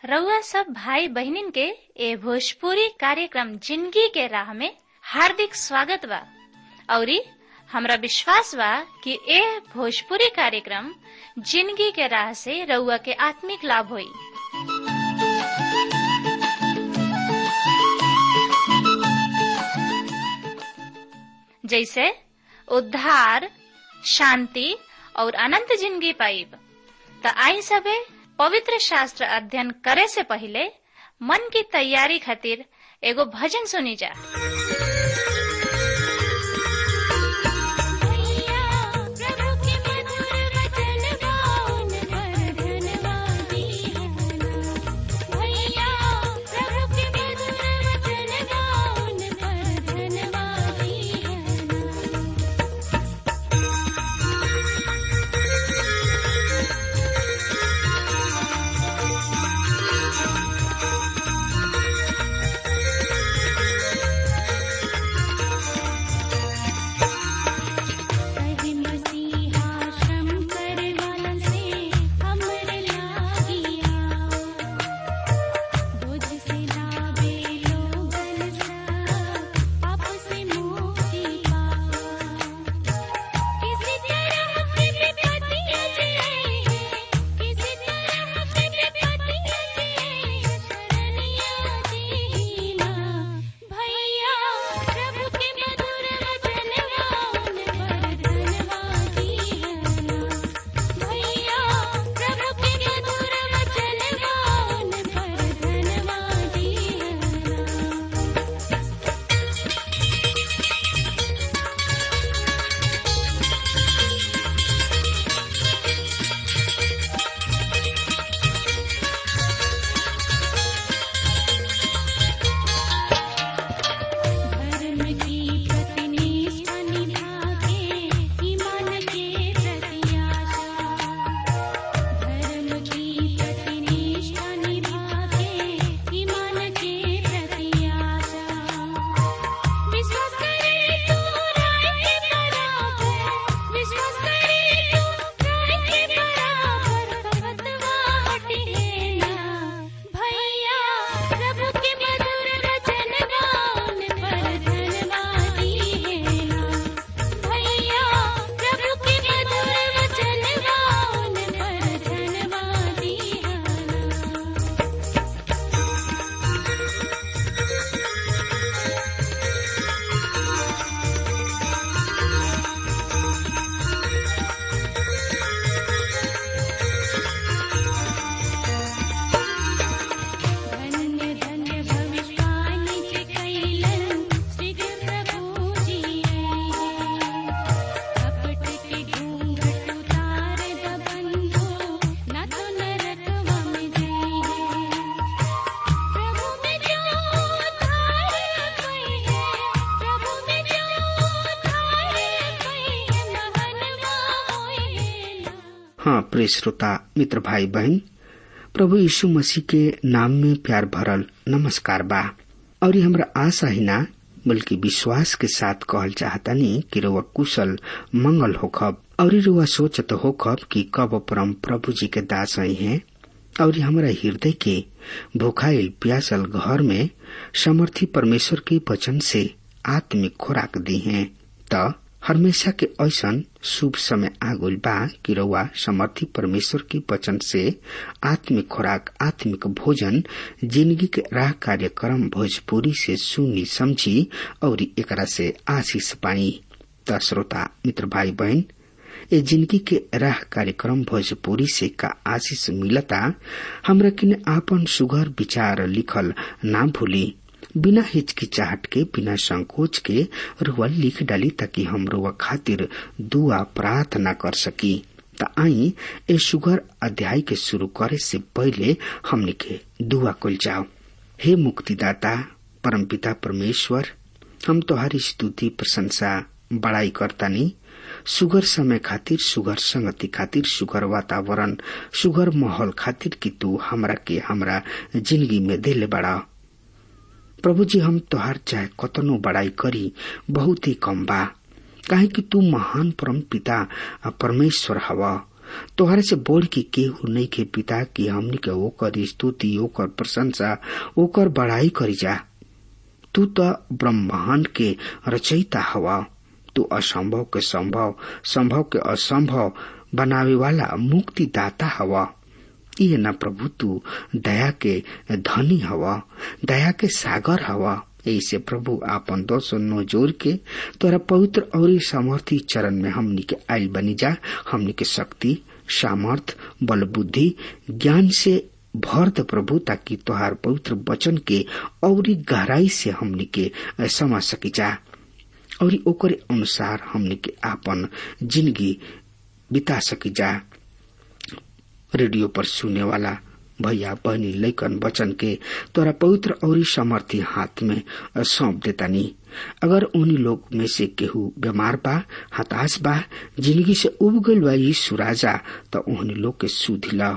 रउआ सब भाई बहनिन के ए भोजपुरी कार्यक्रम जिंदगी के राह में हार्दिक स्वागत बा औरी हमरा विश्वास बा कि ए भोजपुरी कार्यक्रम जिंदगी के राह से रउआ के आत्मिक लाभ होई जैसे उद्धार शांति और अनंत जिंदगी पाइब त आई सबे पवित्र शास्त्र अध्ययन करे से पहले मन की तैयारी खातिर एगो भजन सुनी जा हाँ प्रिय श्रोता मित्र भाई बहन प्रभु यीशु मसीह के नाम में प्यार भरल नमस्कार बा और ये हमरा आशा ही ना बल्कि विश्वास के साथ कहल चाहतानी कि रुआ कुशल मंगल होखब और रुआ सोचत होखब कि कब परम प्रभु जी के दास आई हैं और हमारा हृदय के भूखाइल प्यासल घर में समर्थी परमेश्वर के वचन से आत्मिक खुराक दी हैं त हमेशा के ऐसन शुभ समय आगुल बा कि रउआ समर्थी परमेश्वर के वचन से आत्मिक खुराक आत्मिक भोजन जिंदगी के राह कार्यक्रम भोजपुरी से सुनी समझी और एकरा से आशीष पाई त श्रोता मित्र भाई बहन ए जिंदगी के राह कार्यक्रम भोजपुरी से का आशीष मिलता हमरा किन आपन सुघर विचार लिखल ना भूली बिना हिचकिचाहट के बिना संकोच के रुआ लिख डाली ताकि हम रुआ खातिर दुआ प्रार्थना कर सकी त आई ए सुगर अध्याय के शुरू करे से पहले हमने के दुआ कल जाओ हे मुक्तिदाता परमपिता परमेश्वर हम तुम्हारी स्तुति प्रशंसा बड़ाई करतानी सुगर समय खातिर सुगर संगति खातिर सुगर वातावरण सुगर माहौल खातिर कि तू हमरा के हमरा जिंदगी में दिले बड़ा प्रभु जी हम तोहार चाहे कतनो बड़ाई करी बहुत ही कम बा काहे कि तू महान परम पिता परमेश्वर हवा तोहरे से बोल के केहू नहीं के पिता की हमनी के ओकर स्तुति ओकर प्रशंसा ओकर बड़ाई करी जा तू तो ब्रह्मांड के रचयिता हवा तू असंभव के संभव संभव के असंभव बनावे वाला मुक्ति दाता हवा ये न प्रभु तू दया के धनी हवा दया के सागर हवा ऐसे प्रभु आपन दोष नो जोर के तोरा पवित्र और सामर्थी चरण में हमनी के आयल बनी जा हमनी के शक्ति सामर्थ बल बुद्धि ज्ञान से भर द प्रभु ताकि तोहार पवित्र वचन के और गहराई से हमनी के समझ सकी जा और ओकरे अनुसार हमनी के आपन जिंदगी बिता सकी जा रेडियो पर सुने वाला भैया बहनी लैकन वचन के तोरा पवित्र और समर्थी हाथ में सौंप देतानी अगर उन्हीं लोग में से केहू बीमार बा हताश बा जिंदगी से उब गईल बा यीशु राजा तो उन्हीं लोग के सुधिला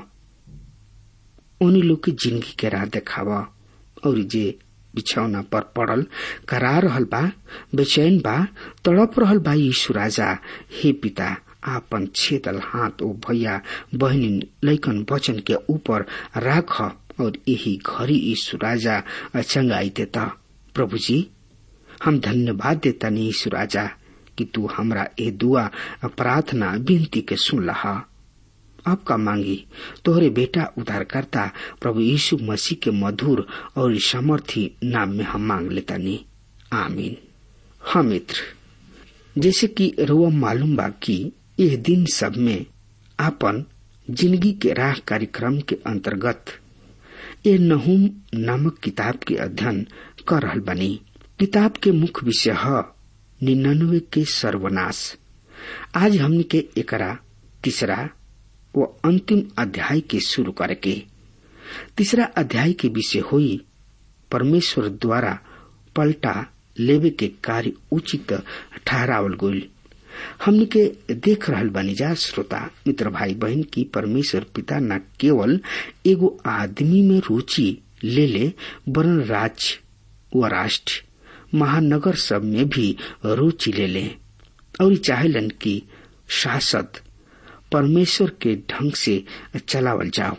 उन्हीं लोग की जिंदगी के राह देखावा और जे बिछौना पर पड़ल करा रहल बा बेचैन बा तड़प रहल बा यीशु राजा हे पिता आपन छेदल हाथ ओ भैया बहनी लैकन वचन के ऊपर राख और यही घड़ी यीशु राजा चंगाई देता प्रभु जी हम धन्यवाद देता नहीं यीशु राजा कि तू हमरा ए दुआ प्रार्थना विनती के सुन लहा आपका मांगी तोहरे बेटा उद्धारकर्ता प्रभु यीशु मसीह के मधुर और सामर्थी नाम में हम मांग लेता नहीं आमीन हाँ मित्र जैसे कि रुआ मालूम बा कि यह दिन सब में आपन जिंदगी के राह कार्यक्रम के अंतर्गत ये नहुम नामक किताब के अध्ययन कर रहल बनी किताब के मुख्य विषय है निन्यानवे के सर्वनाश आज हमने के एकरा तीसरा व अंतिम अध्याय के शुरू करके तीसरा अध्याय के विषय हुई परमेश्वर द्वारा पलटा लेवे के कार्य उचित ठहरावल गई हमने के देख रहल बनी जा श्रोता मित्र भाई बहन की परमेश्वर पिता न केवल एगो आदमी में रुचि ले ले वरन राज्य व राष्ट्र महानगर सब में भी रुचि ले ले और चाहेलन की शासक परमेश्वर के ढंग से चलावल जाओ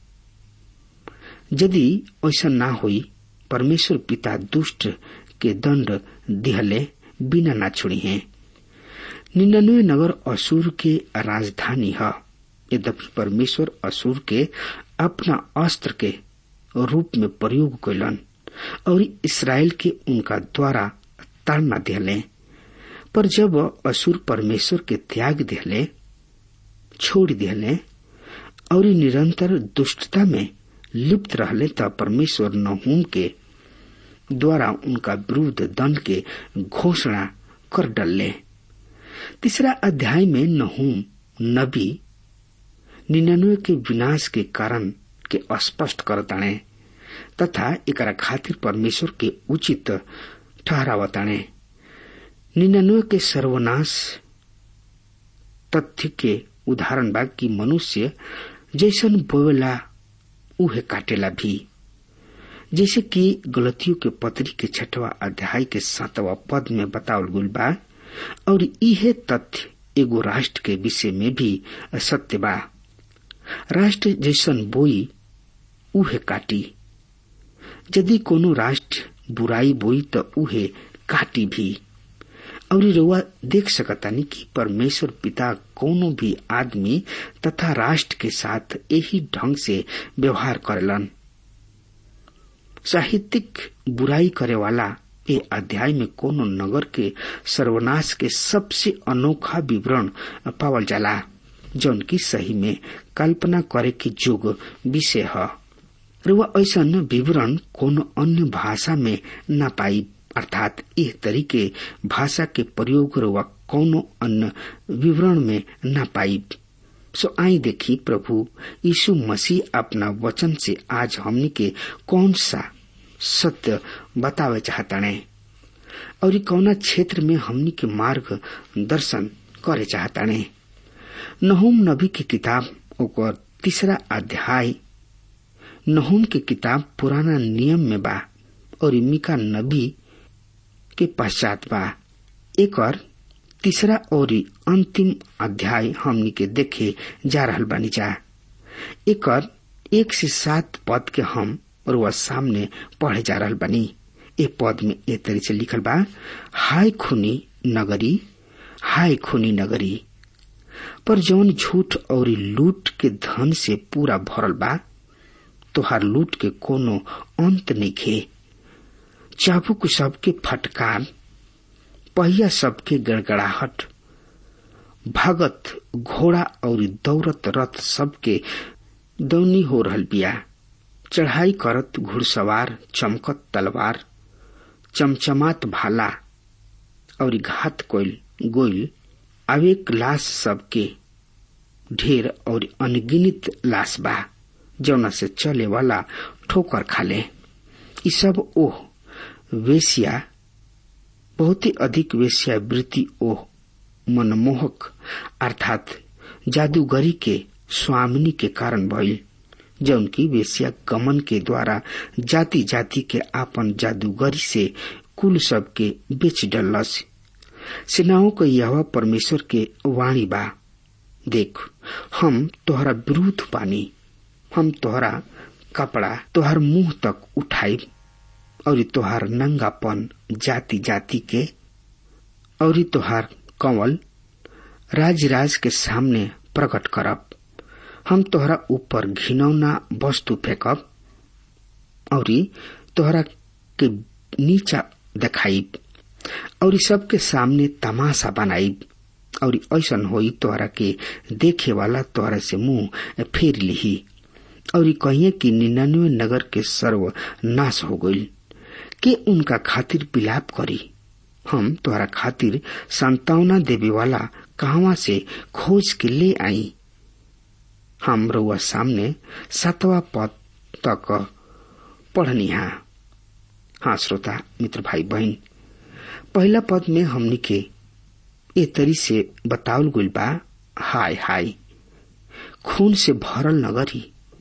यदि ऐसा ना हुई परमेश्वर पिता दुष्ट के दंड दिहले बिना ना छोड़ी हैं निन्यानवे नगर असुर के राजधानी है यद्यपि परमेश्वर असुर के अपना अस्त्र के रूप में प्रयोग कैलन और इसराइल के उनका द्वारा ताड़ना दिले पर जब असुर परमेश्वर के त्याग दिले छोड़ दिले और निरंतर दुष्टता में लिप्त रहले तब परमेश्वर नहूम के द्वारा उनका विरुद्ध दंड के घोषणा कर डलले तीसरा अध्याय में नहूम नबी निन्यानवे के विनाश के कारण के स्पष्ट करताणे तथा एकरा खातिर परमेश्वर के उचित ठहरावताणे निन्यानवे के सर्वनाश तथ्य के उदाहरण बा कि मनुष्य जैसन बोवेला उहे काटेला भी जैसे कि गलतियों के पत्री के छठवा अध्याय के सातवा पद में बतावल गुल बा और इहे तथ्य एगो राष्ट्र के विषय में भी सत्य बा राष्ट्र जैसन बोई उहे काटी यदि कोनो राष्ट्र बुराई बोई तो उहे काटी भी और रउआ देख सकतानी कि परमेश्वर पिता कोनो भी आदमी तथा राष्ट्र के साथ यही ढंग से व्यवहार करेलन साहित्यिक बुराई करे वाला ए अध्याय में कोनो नगर के सर्वनाश के सबसे अनोखा विवरण पावल जाला जौन की सही में कल्पना करे के जोग विषय है रुआ ऐसा विवरण कोनो अन्य भाषा में न पाई अर्थात इस तरीके भाषा के प्रयोग रुआ कोनो अन्य विवरण में न पाई सो आई देखी प्रभु यीशु मसीह अपना वचन से आज हमने के कौन सा सत्य बतावे चाहता ने और कौना क्षेत्र में हमनी के मार्ग दर्शन करे चाहता ने नहुम नबी की किताब ओकर तीसरा अध्याय नहुम के किताब पुराना नियम में बा और मिका नबी के पश्चात बा एक तीसरा और अंतिम अध्याय हमनी के देखे जा रहल बानी जा एकर एक से सात पद के हम रुआ सामने पढ़े जा रहल बानी ए पद में ए तरी से लिखल बा हाय खूनी नगरी हाय खूनी नगरी पर जौन झूठ और लूट के धन से पूरा भरल बा तोहार लूट के कोनो अंत नइखे चाबुक सबके फटकार पहिया सबके गड़गड़ाहट भगत घोड़ा और दौड़त रथ सबके दौनी हो रहल बिया चढ़ाई करत घुड़सवार चमकत तलवार चमचमात भाला और घात कोइल गोइल अवेक लाश सबके ढेर और अनगिनित लाश बा जौना से चले वाला ठोकर खाले ई सब ओह वेश्या बहुत ही अधिक वेश्यावृत्ति ओह मनमोहक अर्थात जादूगरी के स्वामिनी के कारण भइल जौन की वेश्या गमन के द्वारा जाति जाति के आपन जादूगरी से कुल सबके बेच डलस सेनाओं के यह परमेश्वर के वाणी बा देख हम तोहरा विरुद्ध बानी हम तोहरा कपड़ा तोहर मुंह तक उठाई और तोहार नंगापन जाति जाति के और तोहार कंवल राज राज के सामने प्रकट करब हम तोहरा ऊपर घिनौना वस्तु फेंकब और तोहरा के नीचा देखाइब और सबके सामने तमाशा बनाइब और ऐसन होई तोहरा के देखे वाला तोहरा से मुंह फेर लिही और कहिए कि निन्यानवे नगर के सर्व नाश हो गईल के उनका खातिर विलाप करी हम तोहरा खातिर संतावना देवे वाला कहवा से खोज के ले आई हम रउआ सामने सातवा पद तक पढ़नी हा हाँ श्रोता मित्र भाई बहन पहला पद में हमनी के ए तरी से बतावल गइल बा हाय हाय खून से भरल नगरी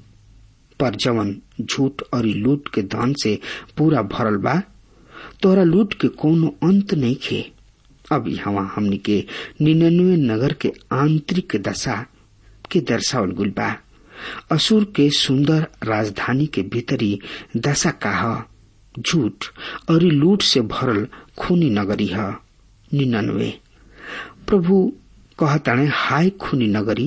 पर जवन झूठ और लूट के धन से पूरा भरल बा तोरा लूट के कोनो अंत नहीं खे अब यहाँ हमनी के निन्यानवे नगर के आंतरिक दशा के दर्शावल गुल बा असुर के सुंदर राजधानी के भीतरी दशा का झूठ और लूट से भरल खूनी नगरी है निन्यानवे प्रभु कहताणे हाय खूनी नगरी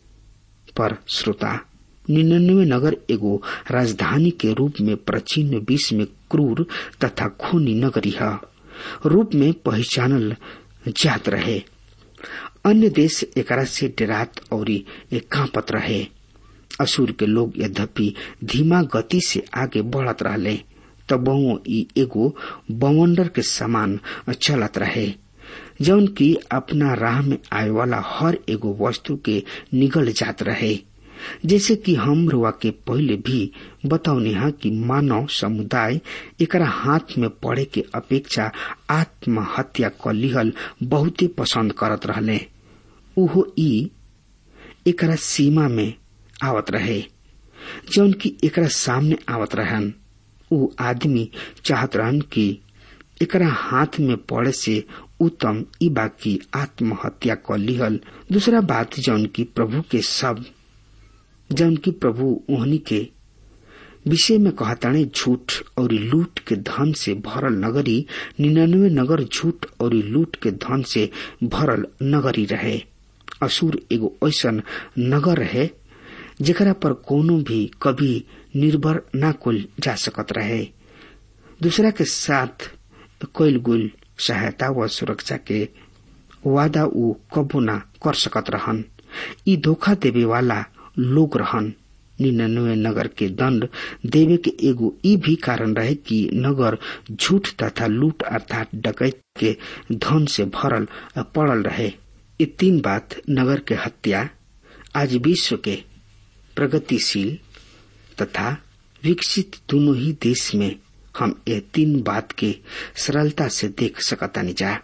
पर श्रोता निन्यानवे नगर एगो राजधानी के रूप में प्राचीन विश्व में क्रूर तथा खूनी नगरी है रूप में पहचानल जात रहे अन्य देश एकरा से डरात और कांपत रहे असुर के लोग यद्यपि धीमा गति से आगे बढ़त रहले तब ई एगो बवंडर के समान चलत रहे जौन की अपना राह में आए वाला हर एगो वस्तु के निगल जात रहे जैसे कि हम रुआ के पहले भी बताउने हा कि मानव समुदाय एकरा हाथ में पड़े के अपेक्षा आत्महत्या क लिहल बहुते पसंद करत रहले उहो ई एकरा सीमा में आवत रहे जौन की एकरा सामने आवत रहन उ आदमी चाहत रहन कि एकरा हाथ में पड़े से उत्तम ई बाकी आत्महत्या क लिहल दूसरा बात जौन की प्रभु के सब जौन की प्रभु ओहनी के विषय में कहताणे झूठ और लूट के धन से भरल नगरी निन्यानवे नगर झूठ और लूट के धन से भरल नगरी रहे असुर एगो ऐसन नगर रहे जेकरा पर कोनो भी कभी निर्भर न कुल जा सकत रहे दूसरा के साथ कोयल गुल सहायता व सुरक्षा के वादा उ कबो न कर सकत रहन ई धोखा देवे वाला लोग रहन निन्यानवे नगर के दंड देवे के एगो ई भी कारण रहे कि नगर झूठ तथा लूट अर्थात डकैत के धन से भरल पड़ल रहे ये तीन बात नगर के हत्या आज विश्व के प्रगतिशील तथा विकसित दोनों ही देश में हम ये तीन बात के सरलता से देख सकतानी जा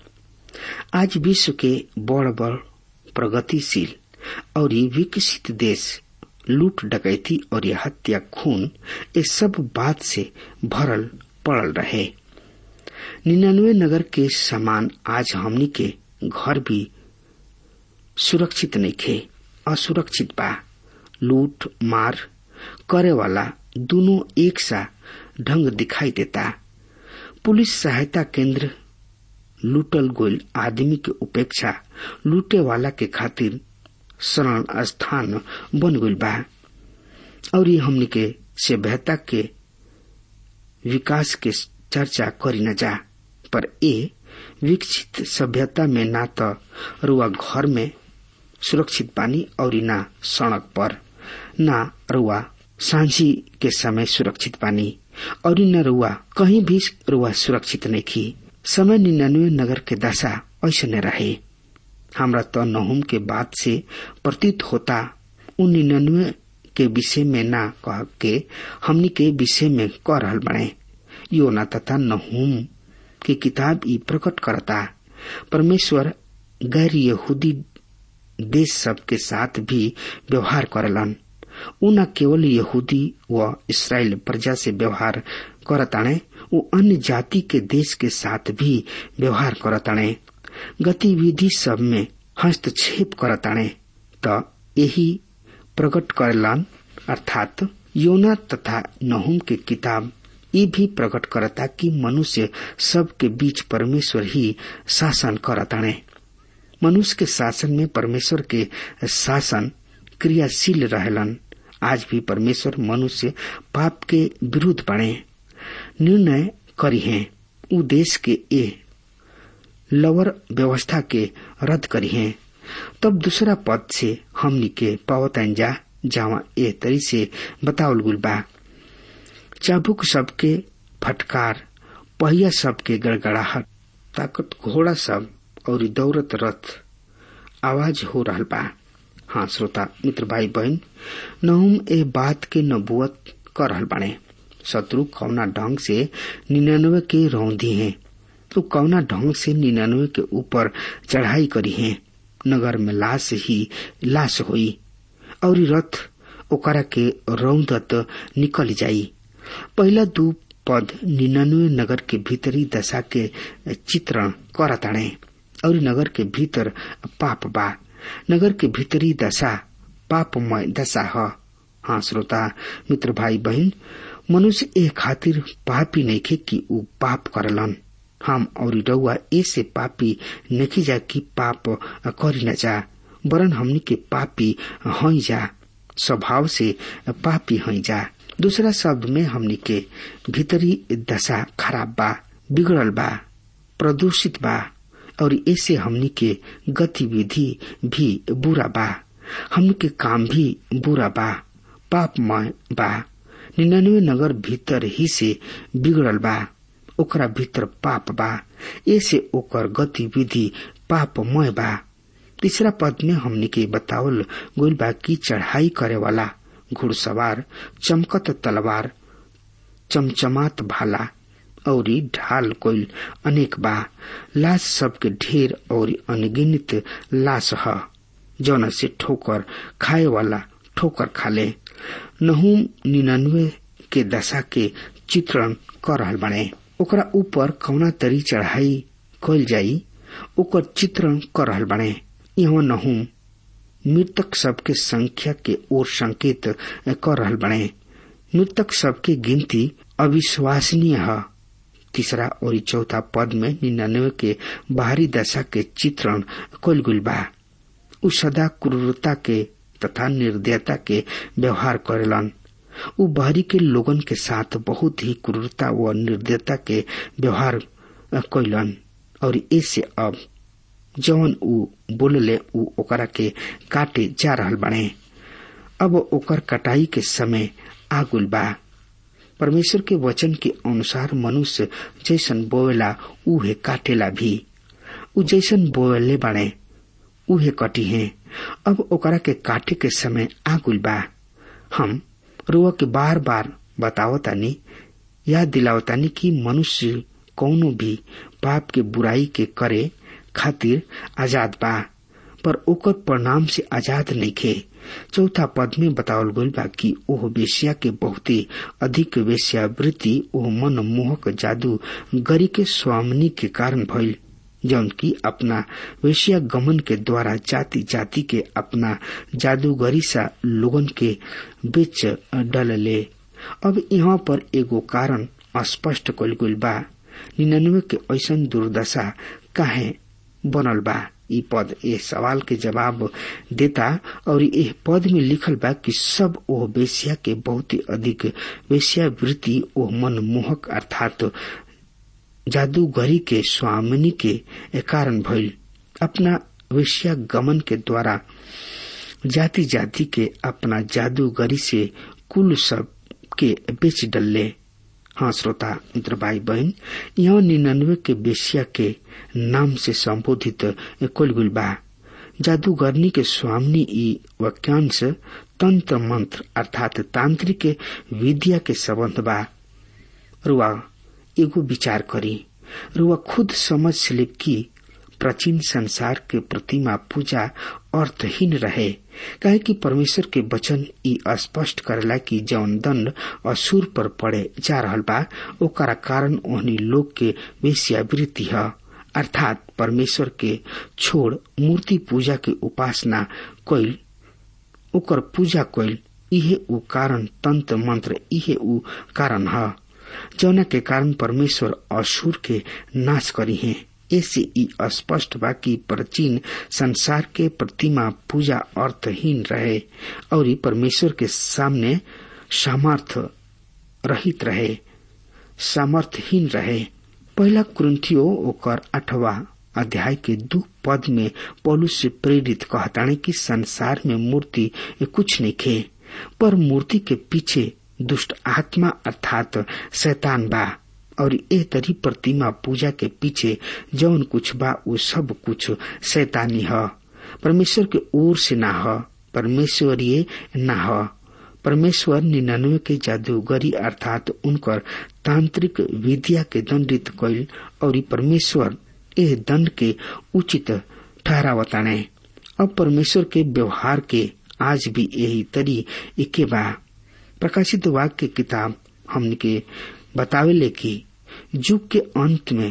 आज विश्व के बड़ बड़ प्रगतिशील और विकसित देश लूट डकैती और ये हत्या खून ये सब बात से भरल पड़ल रहे निन्यानवे नगर के समान आज हमनी के घर भी सुरक्षित नहीं खे असुरक्षित बा लूट मार करे वाला दोनों एक सा ढंग दिखाई देता पुलिस सहायता केंद्र लूटल गोल आदमी के उपेक्षा लूटे वाला के खातिर शरण स्थान बन गइल बा और ये हमनी के सभ्यता के विकास के चर्चा करी न जा पर ए विकसित सभ्यता में ना तो रुआ घर में सुरक्षित पानी और ना सड़क पर ना रुआ सांझी के समय सुरक्षित पानी और न रुआ कहीं भी रुआ सुरक्षित नहीं की समय निन्यानवे नगर के दशा ऐसे न रहे हमरा तो नहुम के बात से प्रतीत होता उन निन्यानवे के विषय में ना कह के हमनी के विषय में कह रहल बने योना तथा नहुम की किताब ई प्रकट करता परमेश्वर गैर यहूदी देश सब के साथ भी व्यवहार करलन उ न केवल यहूदी व इसराइल प्रजा से व्यवहार करताणे उ अन्य जाति के देश के साथ भी व्यवहार करताणे गतिविधि सब में हस्तक्षेप करताणे त यही प्रकट करलन अर्थात योना तथा नहुम के किताब ये भी प्रकट करता कि मनुष्य सब के बीच परमेश्वर ही शासन करताणे मनुष्य के शासन में परमेश्वर के शासन क्रियाशील रहलन आज भी परमेश्वर मनुष्य पाप के विरुद्ध बने निर्णय करी हैं उ देश के ए लवर व्यवस्था के रद्द करी हैं तब दूसरा पद से हमनी के पावतन जा जावा ए तरी से बतावल गुल बा चाबुक सबके फटकार पहिया सबके गड़गड़ाहट ताकत घोड़ा सब और दौरत रथ आवाज हो रहा बा हाँ श्रोता मित्र भाई बहन नहुम ए बात के नबुअत कर रहल बाणे शत्रु कौना ढंग से निन्यानवे के रौंदी हैं तो कौना ढंग से निन्यानवे के ऊपर चढ़ाई करी है नगर में लाश ही लाश हुई और रथ ओकरा के रौदत निकल जाई पहला दू पद निन्यानवे नगर के भीतरी दशा के चित्रण करताणे और नगर के भीतर पाप बा नगर के भीतरी दशा पापमय दशा ह हाँ श्रोता मित्र भाई बहन मनुष्य ए खातिर पापी नइखे कि ऊ पाप करलन हम और रउआ ऐसे पापी नहीं जा कि पाप करी न जा वरन हमनी के पापी हई जा स्वभाव से पापी हई जा दूसरा शब्द में हमनी के भीतरी दशा खराब बा बिगड़ल बा प्रदूषित बा और ऐसे हमनी के गतिविधि भी बुरा बा हमनी के काम भी बुरा बा पापमय बा निन्यानवे नगर भीतर ही से बिगड़ल बा ओकरा भीतर पाप बा ऐसे ओकर गतिविधि पापमय बा तीसरा पद में हमने के बतावल गोल बा की चढ़ाई करे वाला घुड़सवार चमकत तलवार चमचमात भाला और ढाल कोई अनेक बा लाश सबके ढेर और अनगिनित लाश ह जौन से ठोकर खाए वाला ठोकर खाले नहुम निन्यानवे के दशा के चित्रण कर रहल बने ओकरा ऊपर कौना तरी चढ़ाई कल जाई ओकर चित्रण कर रहल बने यहाँ नहुम मृतक सबके संख्या के ओर संकेत कर रहल बने मृतक सबके गिनती अविश्वसनीय है तीसरा और चौथा पद में निन्यानवे के बाहरी दशा के चित्रण कल गुल बा उ सदा क्रूरता के तथा निर्दयता के व्यवहार करेलन उ बाहरी के लोगन के साथ बहुत ही क्रूरता व निर्दयता के व्यवहार कैलन और इससे अब जवन उ बोलले उ ओकरा के काटे जा रहल बने अब ओकर कटाई के समय आगुल बा परमेश्वर के वचन के अनुसार मनुष्य जैसन बोवेला उहे काटेला भी उ जैसन बोवेले बने उहे कटी है अब ओकरा के काटे के समय आगुल बा हम रुआ के बार बार बतावतानी याद दिलावतानी कि मनुष्य कौनो भी पाप के बुराई के करे खातिर आजाद बा पर ओकर परिणाम से आजाद नहीं खे चौथा पद में बतावल गईल बा कि ओह वेश्या के बहुते अधिक वेश्यावृत्ति ओह मन मोहक जादू गरी के स्वामिनी के कारण भइल जौन की अपना वेशिया गमन के द्वारा जाति जाति के अपना जादूगरी सा लोगन के बीच डलले अब यहाँ पर एगो कारण स्पष्ट कल गई बा निन्यानवे के ऐसन दुर्दशा काहे बनल बा ई पद ए सवाल के जवाब देता और यह पद में लिखल बा कि सब ओह वेश्या के बहुत ही अधिक वेश्यावृत्ति ओह मनमोहक अर्थात जादूगरी के स्वामिनी के कारण भइल अपना वेश्या गमन के द्वारा जाति जाति के अपना जादूगरी से कुल सब के बेच डल्ले हाँ श्रोता मित्र भाई बहन यहाँ निन्यानवे के बेसिया के नाम से संबोधित कुलगुल बा जादूगरनी के स्वामी ई वाक्यांश तंत्र मंत्र अर्थात तांत्रिक विद्या के संबंध बा रुआ एगो विचार करी रुआ खुद समझ ले कि प्राचीन संसार के प्रतिमा पूजा अर्थहीन रहे काहे कि परमेश्वर के वचन ई स्पष्ट करेला कि जौन दंड असुर पर पड़े जा रहल बा ओकरा कारण ओहनी लोग के वेश्यावृत्ति है अर्थात परमेश्वर के छोड़ मूर्ति पूजा के उपासना कोइल ओकर पूजा कोइल इहे उ कारण तंत्र मंत्र इहे उ कारण है जौना के कारण परमेश्वर असुर के नाश करी है ऐसे ई स्पष्ट बा कि प्राचीन संसार के प्रतिमा पूजा अर्थहीन रहे और परमेश्वर के सामने सामर्थ रहित रहे सामर्थहीन रहे पहला कुंथियो ओकर अठवा अध्याय के दू पद में पौलुस से प्रेरित कहताने कि संसार में मूर्ति कुछ नहीं खे पर मूर्ति के पीछे दुष्ट आत्मा अर्थात शैतान बा और ए तरी प्रतिमा पूजा के पीछे जौन कुछ बा वो सब कुछ शैतानी है परमेश्वर के ओर से ना है परमेश्वरीय ना है परमेश्वर निन्यानवे के जादूगरी अर्थात उनकर तांत्रिक विद्या के दंडित कैल और परमेश्वर एह दंड के उचित ठहरावताने अब परमेश्वर के व्यवहार के आज भी यही तरी इके बा प्रकाशित वाक्य किताब हमने के बतावेले कि युग के अंत में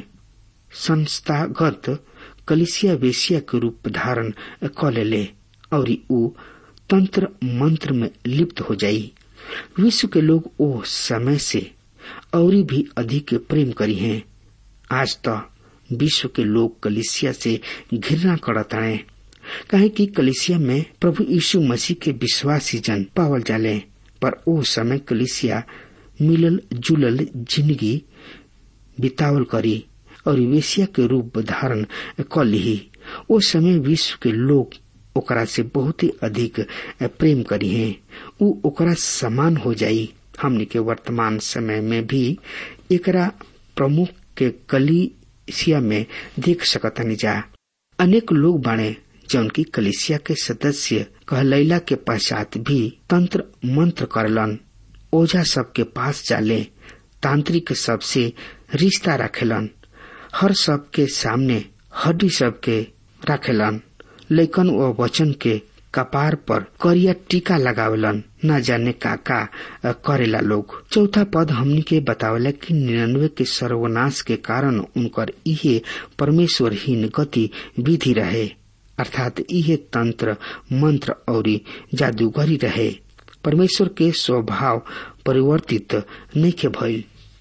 संस्थागत कलिसिया वेशिया के रूप धारण क लेले और ऊ तंत्र मंत्र में लिप्त हो जाई विश्व के लोग ओ समय से और भी अधिक प्रेम करी हैं आज तो विश्व के लोग कलिसिया से घृणा करताए काहे कि कलिसिया में प्रभु यीशु मसीह के विश्वासी जन पावल जाले पर ओ समय कलिसिया मिलल जुलल जिंदगी बितावल करी और वेशिया के रूप धारण क ली ओ समय विश्व के लोग ओकरा से बहुत ही अधिक प्रेम करी है उ ओकरा समान हो जाई हमने के वर्तमान समय में भी एकरा प्रमुख के कलिसिया में देख सकतनी जा अनेक लोग बाणे जौन की कलिसिया के सदस्य कहलैला के पश्चात भी तंत्र मंत्र करलन ओझा सबके पास जाले तांत्रिक सबसे रिश्ता रखेलन हर सबके सामने हड्डी सबके रखेलन लेकिन वो वचन के कपार पर करिया टीका लगावलन न जाने का का करेला लोग चौथा पद हमनी के बतावला कि निन्यानवे के सर्वनाश के कारण उनकर इहे परमेश्वरहीन गति विधि रहे अर्थात इहे तंत्र मंत्र और जादूगरी रहे परमेश्वर के स्वभाव परिवर्तित नहीं के भइल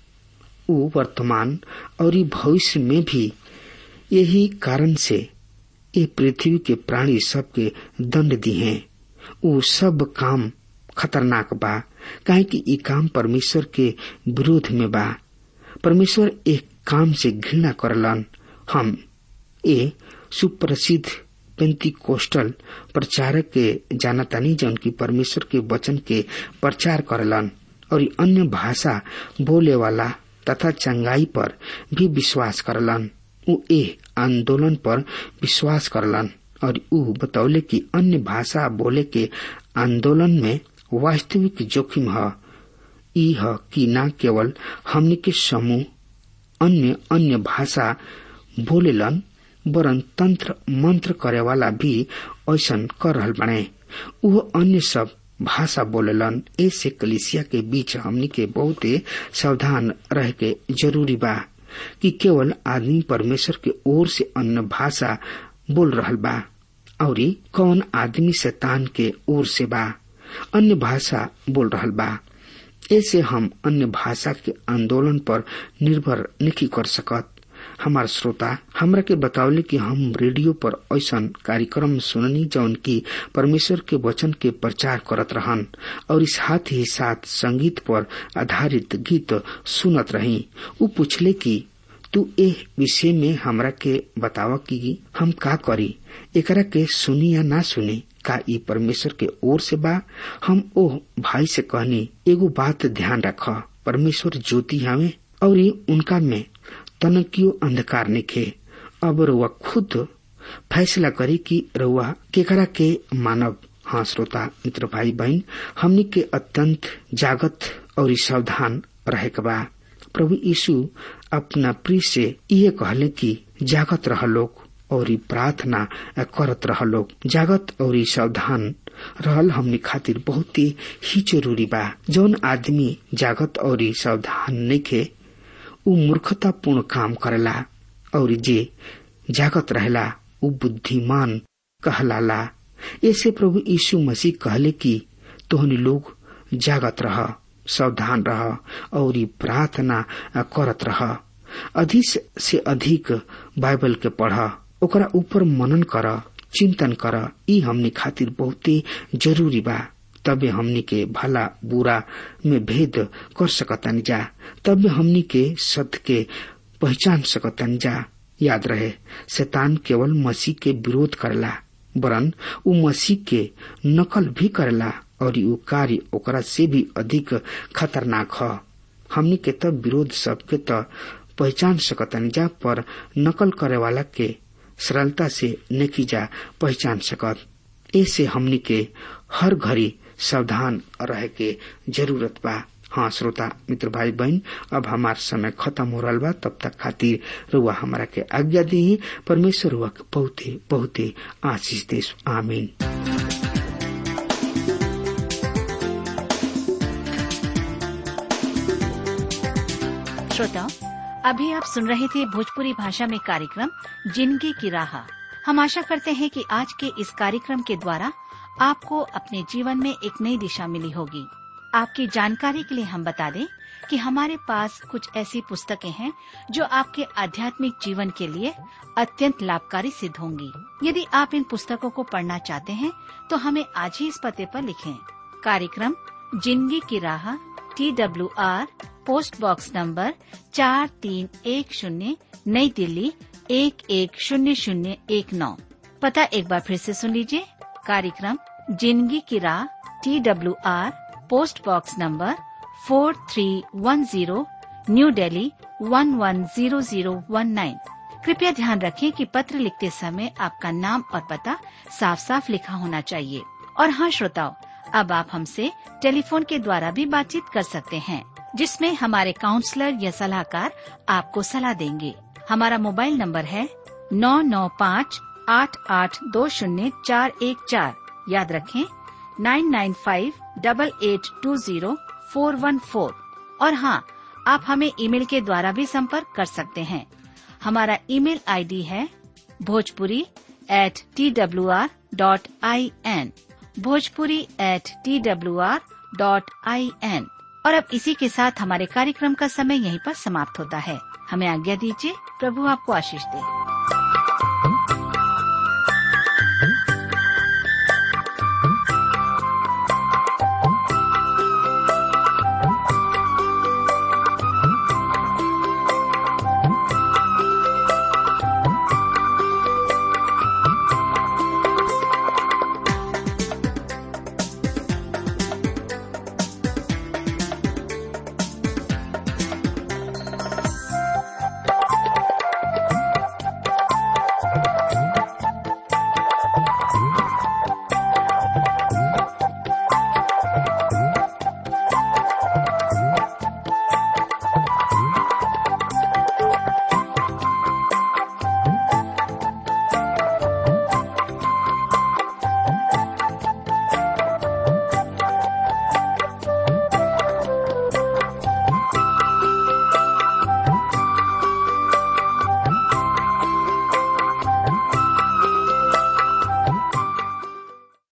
उ वर्तमान और भविष्य में भी यही कारण से ये पृथ्वी के प्राणी सबके दंड दी हैं उ सब काम खतरनाक बा काहे कि ये काम परमेश्वर के विरोध में बा परमेश्वर एक काम से घृणा करलन हम ए सुप्रसिद्ध पेंती कोस्टल प्रचारक के जानतानी जौन की परमेश्वर के वचन के प्रचार करलन और अन्य भाषा बोले वाला तथा चंगाई पर भी विश्वास करलन उ ए आंदोलन पर विश्वास करलन और उ बतौले कि अन्य भाषा बोले के आंदोलन में वास्तविक जोखिम है ई है कि न केवल हमने के समूह अन्य अन्य भाषा बोलेलन वरन तंत्र मंत्र करे वाला भी ऐसा कर रहल बने वो अन्य सब भाषा बोलेलन ऐसे कलिसिया के बीच हमनी के बहुत सावधान रह के जरूरी बा कि केवल आदमी परमेश्वर के ओर से अन्य भाषा बोल रहल बा और कौन आदमी शैतान के ओर से बा अन्य भाषा बोल रहल बा ऐसे हम अन्य भाषा के आंदोलन पर निर्भर नहीं कर सकत हमार श्रोता हमरा के बतावले कि हम रेडियो पर ऐसा कार्यक्रम सुननी जौन की परमेश्वर के वचन के प्रचार करत रहन और इस साथ ही साथ संगीत पर आधारित गीत सुनत रही उ पूछले कि तू ए विषय में हमरा के बतावा कि हम का करी एकरा के सुनी या ना सुनी का ई परमेश्वर के ओर से बा हम ओ भाई से कहनी एगो बात ध्यान रख परमेश्वर ज्योति हवे और उनका में तनकियो अंधकार निखे अब रुआ खुद फैसला करी कि रुआ केकरा के मानव हाँ श्रोता मित्र भाई बहन हमनी के अत्यंत जागत और सावधान रहे के बा प्रभु यीशु अपना प्रिय से ये कहले कि जागत रह लोग और प्रार्थना करत रह लोग जागत और सावधान रहल हमनी खातिर बहुत ही जरूरी बा जौन आदमी जागत और सावधान नइखे उ मूर्खतापूर्ण काम करेला और जे जागत रहेला उ बुद्धिमान कहलाला ऐसे प्रभु यीशु मसीह कहले कि तोहनी लोग जागत रह सावधान रह और प्रार्थना करत रह अधिक से अधिक बाइबल के पढ़ ओकरा ऊपर मनन कर चिंतन कर ई हमनी खातिर बहुते जरूरी बा तबे हमनी के भला बुरा में भेद कर सकतन जा तबे हमनी के सत्य के पहचान सकतन जा याद रहे शैतान केवल मसीह के विरोध करला वरन उ मसीह के नकल भी करला और उ कार्य ओकरा से भी अधिक खतरनाक ह हमनी के तब विरोध सबके त पहचान सकतन जा पर नकल करे वाला के सरलता से नहीं जा पहचान सकत ऐसे हमनी के हर घड़ी सावधान रहे के जरूरत बा हाँ श्रोता मित्र भाई बहन अब हमार समय खत्म हो रहा बा तब तक खातिर रुआ हमारा के आज्ञा दी परमेश्वर रुआ के बहुते बहुते आशीष दे आमीन श्रोताओं अभी आप सुन रहे थे भोजपुरी भाषा में कार्यक्रम जिंदगी की राह हम आशा करते हैं कि आज के इस कार्यक्रम के द्वारा आपको अपने जीवन में एक नई दिशा मिली होगी आपकी जानकारी के लिए हम बता दें कि हमारे पास कुछ ऐसी पुस्तकें हैं जो आपके आध्यात्मिक जीवन के लिए अत्यंत लाभकारी सिद्ध होंगी यदि आप इन पुस्तकों को पढ़ना चाहते हैं तो हमें आज ही इस पते पर लिखें कार्यक्रम जिंदगी की राह T W R post box number चार तीन एक शून्य नई दिल्ली एक एक शून्य शून्य एक नौ पता एक बार फिर से सुन लीजिए कार्यक्रम जिंदगी की राह T W R post box number four three one zero new Delhi one one zero zero one nine कृपया ध्यान रखें कि पत्र लिखते समय आपका नाम और पता साफ साफ लिखा होना चाहिए और हाँ श्रोताओं अब आप हमसे टेलीफोन के द्वारा भी बातचीत कर सकते हैं जिसमें हमारे काउंसलर या सलाहकार आपको सलाह देंगे हमारा मोबाइल नंबर है नौ नौ पाँच आठ आठ दो शून्य चार एक चार याद रखें nine nine five double eight two zero four one four और हाँ आप हमें ईमेल के द्वारा भी संपर्क कर सकते हैं हमारा ईमेल आईडी है Bhojpuri at T W R dot I N Bhojpuri at T W R dot I N और अब इसी के साथ हमारे कार्यक्रम का समय यहीं पर समाप्त होता है हमें आज्ञा दीजिए प्रभु आपको आशीष दे